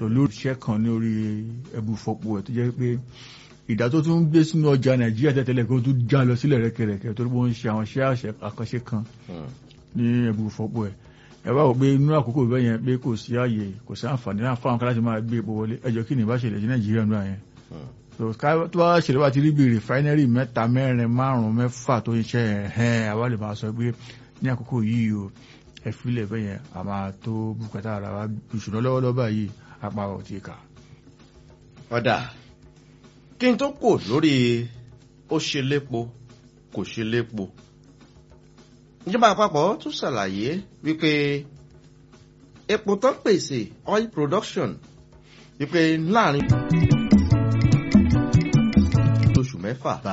so lórí iṣẹ́ kan ní orí ẹbù fọpo ẹ̀ tó jẹ́ pé ìdá tó tún gbé sínú ọjà nàìjíríà tẹ́tẹ́lẹ̀ kó tún já lọ sílẹ̀ rẹ́kẹrẹ́kẹ́ torí wọ́n ń ṣe àwọn iṣẹ́ àkànṣe kan ní ẹbù fọpo ẹ̀ ẹ bá wò pé inú àkókò bẹ́ẹ̀ yẹn pé kò sí ààyè kò sí àǹfààní náà fáwọn kan láti máa gbé epo wọlé ẹjọ́ kí ni ìbá ṣẹlẹ̀ sí nàìjíríà náà yẹn tó bá ṣẹlẹ̀ bá ti rí bí rìfáínẹ́rì mẹ́ta mẹ́rin márùn-ún mẹ́fà tó ń ṣe ẹ̀hẹ́n àwa lè máa sọ pé ní àkókò yìí o ẹ̀fílẹ̀ bẹ́ẹ̀ yẹn a máa tó bùkátà ara wa ìṣúná lọ́wọ́lọ́wọ́ báyìí apá ọ̀ ti kà. ọ̀dà kí n tó kò lórí ó ṣe lépo kò ṣe lépo ìjọba àpapọ̀ tún ṣàlàyé wípé epo tó ń pèsè oil production wípé láàrin oṣù mẹ́fà